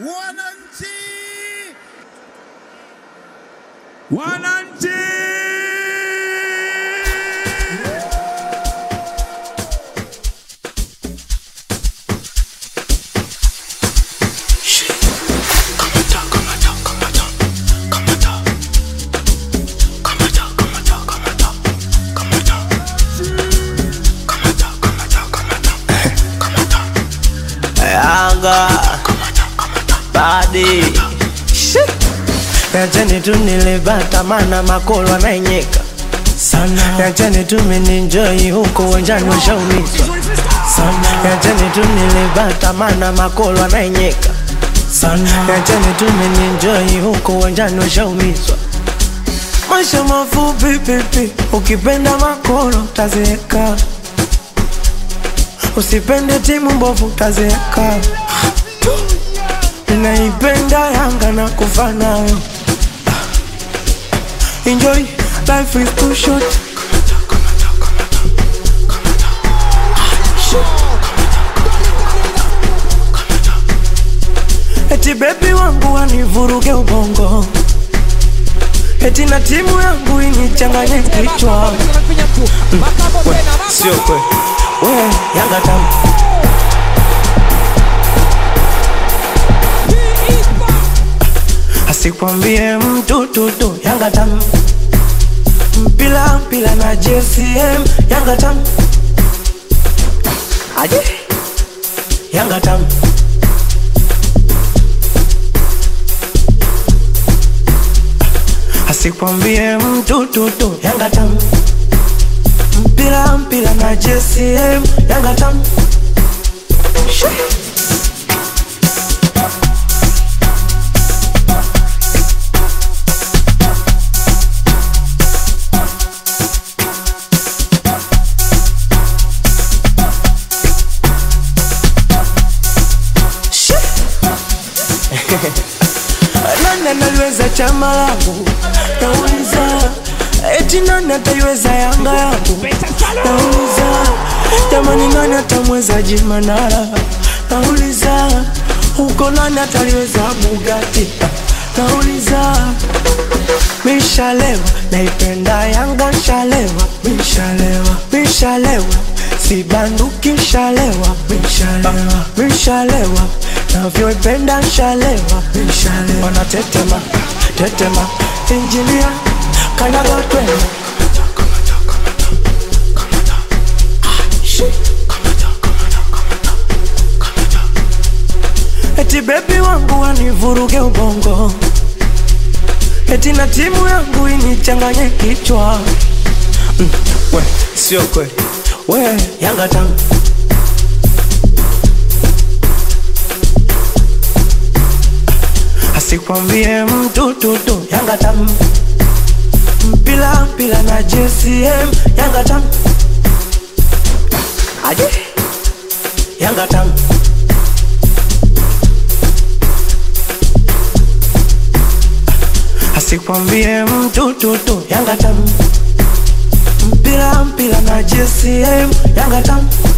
Wananchi, Wananchi! Yanga badi Yacheni tu nilibata mana makolo anaenyeka sana Yacheni tu mininjoi huko uwanjani washaumizwa sana Yacheni tu nilibata mana makolo anaenyeka sana Yacheni tu mininjoi huko uwanjani washaumizwa Maisha mafupi pipi, ukipenda makolo utazeeka Usipende timu mbovu utazeeka. Naipenda Yanga na kufa nayo. Enjoy, life is too short. Eti bebi wangu wanivuruge ubongo, eti na timu yangu inichanganye kichwa. Sio kweli, we Yanga tamu asikwambie mtu tutu Yanga tamu mpila mpila na JCM Yanga tamu aje Yanga tamu asikwambie mtu tutu Yanga tamu mpila mpila na JCM Yanga tamu Shee. nani analiweza chama langu nauliza eti nani ataiweza yanga yangu nauliza jamani nani atamweza jimanara nauliza huko nani ataliweza bugati nauliza mishalewa naipenda yanga shalewa mishalewa mishalewa sibanduki shalewa mishalewa mishalewa navyoipenda shalewa mishalewa wanatetema tetema injinia kanyaga twende eti bebi wangu wanivuruge ubongo eti na timu yangu inichanganye kichwa mm, we sio kweli we yanga tamu asikwambie mtu tutu yanga tamu mpila mpila na JCM yanga tamu aje yanga tamu asikwambie mtu tutu Yanga tamu mpira mpira na JCM Yanga tamu